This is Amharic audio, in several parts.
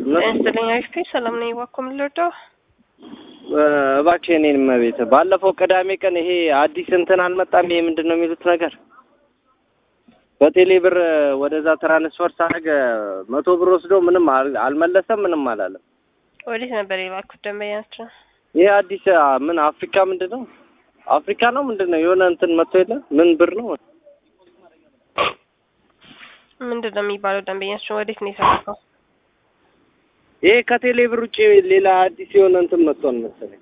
ጤና ይስጥልኝ። ሰላም ነኝ። እባክዎ ምን ልርዳው? እባክህ የእኔን እመቤት ባለፈው ቅዳሜ ቀን ይሄ አዲስ እንትን አልመጣም። ይሄ ምንድን ነው የሚሉት ነገር በቴሌ ብር ወደዛ ትራንስፈር ሳደርግ መቶ ብር ወስዶ ምንም አል- አልመለሰም፣ ምንም አላለም። ወዴት ነበር የላኩት ደንበኛቸው? ይሄ አዲስ ምን አፍሪካ ምንድን ነው አፍሪካ ነው ምንድን ነው የሆነ እንትን መጥቶ የለ ምን ብር ነው ምንድን ነው የሚባለው? ደንበኛቸው ወዴት ነው የተላከው? ይሄ ከቴሌ ብር ውጭ ሌላ አዲስ የሆነ እንትን መጥቷል መሰለኝ።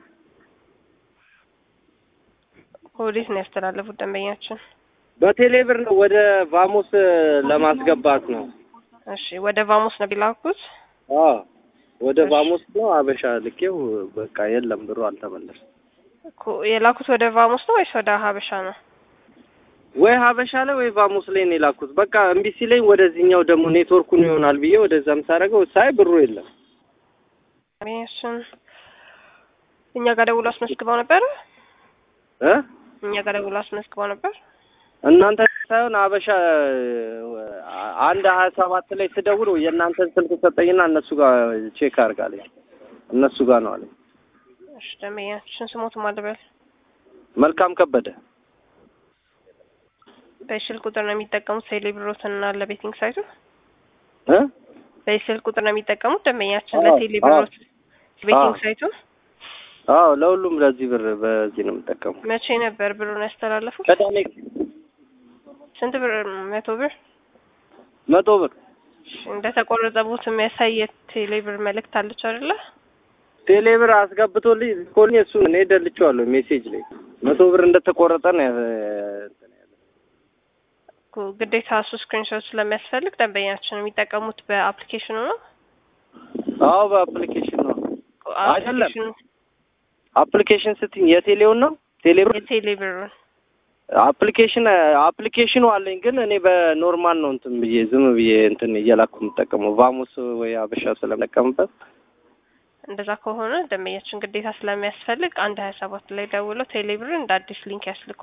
ወዴት ነው ያስተላለፉት ደንበኛችን? በቴሌ ብር ነው ወደ ቫሞስ ለማስገባት ነው። እሺ ወደ ቫሞስ ነው ቢላኩት? አዎ ወደ እሺ። ቫሞስ ነው አበሻ ልኬው በቃ የለም ብሩ አልተመለሰም። እኮ የላኩት ወደ ቫሞስ ነው ወይስ ወደ ሀበሻ ነው? ወይ ሀበሻ ላይ ወይ ቫሞስ ላይ ነው የላኩት። በቃ እምቢ ሲለኝ ወደዚህኛው ደግሞ ኔትወርኩን ይሆናል ብዬ ወደዛም ሳደርገው ሳይ ብሩ የለም። ደንበኛችን እኛ ጋር ደውሎ አስመዝግበው ነበር? እ እኛ ጋር ደውሎ አስመዝግበው ነበር? እናንተ ሳይሆን አበሻ አንድ ሀያ ሰባት ላይ ስደውል የእናንተን ስልክ ሰጠኝና እነሱ ጋር ቼክ አድርጋለኝ እነሱ ጋር ነው አለኝ። እሺ ደንበኛችን ስሞቱ ማልበል መልካም ከበደ በስልክ ቁጥር ነው የሚጠቀሙት ቴሌብሮትን እና ለቤቲንግ ሳይቱ እ በስልክ ቁጥር ነው የሚጠቀሙት ደንበኛችን አዎ፣ ለቴሌብሮት ቤቲንግ አዎ። ሳይቱ አዎ ለሁሉም ለዚህ ብር በዚህ ነው የምጠቀሙ። መቼ ነበር ብሩን ያስተላለፉት? ቅዳሜ ስንት ብር? መቶ ብር መቶ ብር እንደተቆረጠቦት የሚያሳይ የቴሌብር መልእክት አለች አይደለ? ቴሌ ብር አስገብቶልኝ ልኮልኝ እሱን እኔ ደልቼዋለሁ ሜሴጅ ላይ መቶ ብር እንደተቆረጠ ነው ያ- እንትን ያለው። እኮ ግዴታ እሱ ስክሪንሾት ስለሚያስፈልግ ደንበኛችን የሚጠቀሙት በአፕሊኬሽኑ ነው። አዎ በአፕሊኬሽን ነው። አይደለም። አፕሊኬሽኑ አፕሊኬሽን ስትኝ የቴሌውን ነው ቴሌ ብር የቴሌብሩን አፕሊኬሽን አፕሊኬሽኑ አለኝ ግን እኔ በኖርማል ነው እንትን ብዬ ዝም ብዬ እንትን እየላኩ የምጠቀመው ቫሙስ ወይ አበሻ ስለምጠቀምበት እንደዛ ከሆነ ደንበኛችን ግዴታ ስለሚያስፈልግ አንድ ሀያ ሰባት ላይ ደውለው ቴሌብርን እንደ አዲስ ሊንክ ያስልኩ።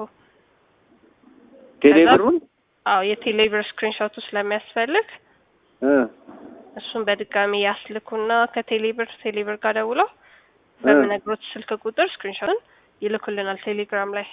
ቴሌ ከዛ- ብሩን አዎ የቴሌብር ስክሪንሾቱ ስለሚያስፈልግ እ እሱን በድጋሚ ያስልኩና ከቴሌብር ቴሌብር ጋር ደውለው እ በምነግሮት ስልክ ቁጥር ስክሪንሾትን ይልኩልናል ቴሌግራም ላይ።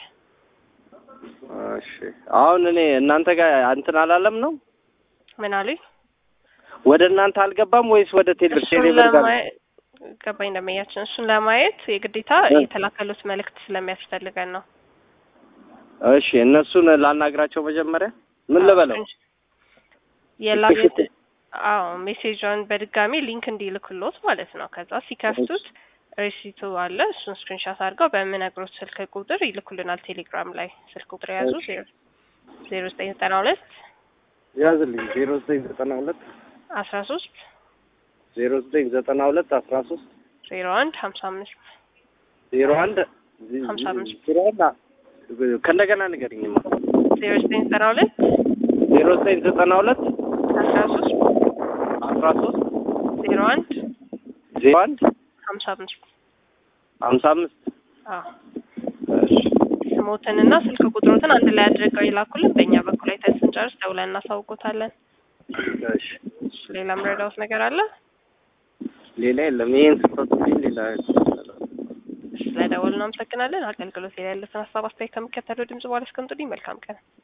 እሺ አሁን እኔ እናንተ ጋር እንትን አላለም ነው ምን አሉኝ? ወደ እናንተ አልገባም ወይስ ወደ ቴሌ እሱን ቴሌ ብር ጋር ለማየት ገባኝ ደንበኛችን። እሱን ለማየት የግዴታ እ የተላከሉት መልእክት ስለሚያስፈልገን ነው። እሺ እነሱን ላናግራቸው መጀመሪያ ምን ልበለው የላኩት አዎ ሜሴጇን በድጋሚ ሊንክ እንዲልክሎት ማለት ነው። ከዛ ሲከፍቱት ሪሲቱ አለ። እሱን ስክሪንሻት አድርገው በምነግሮት ስልክ ቁጥር ይልኩልናል ቴሌግራም ላይ። ስልክ ቁጥር የያዙ እሺ። ዜሮ ዘጠኝ ዘጠና ሁለት ያዝልኝ ዜሮ ዘጠኝ ዘጠና ሁለት አስራ ሶስት ዜሮ ዘጠኝ ዘጠና ሁለት አስራ ሶስት ዜሮ አንድ ሀምሳ አምስት ዜሮ አንድ ሀምሳ አምስት ዜሮ አንድ ከእንደገና ንገሪኝማ ዜሮ ዘጠኝ ዘጠና ሁለት ዜሮ ዘጠኝ ዘጠና ሁለት አስራ ሶስት አስራ ሶስት ዜሮ አንድ ዜሮ አንድ ሀምሳ አምስት ሀምሳ አምስት አዎ እሺ ስሞትንና ስልክ ቁጥሮትን አንድ ላይ አድርገው ይላኩልን። በእኛ በኩል አይተን ስንጨርስ ደውለን እናሳውቆታለን። እሺ እሺ፣ ሌላ ምረዳውት ነገር አለ? ሌላ የለም ይሄን ስፈቱልኝ ሌላ ስለደወልን እናመሰግናለን። አገልግሎት ላይ ያሉትን ሀሳብ አስተያየት ከሚከተለው ድምጽ በኋላ እስከምጡልኝ መልካም ቀን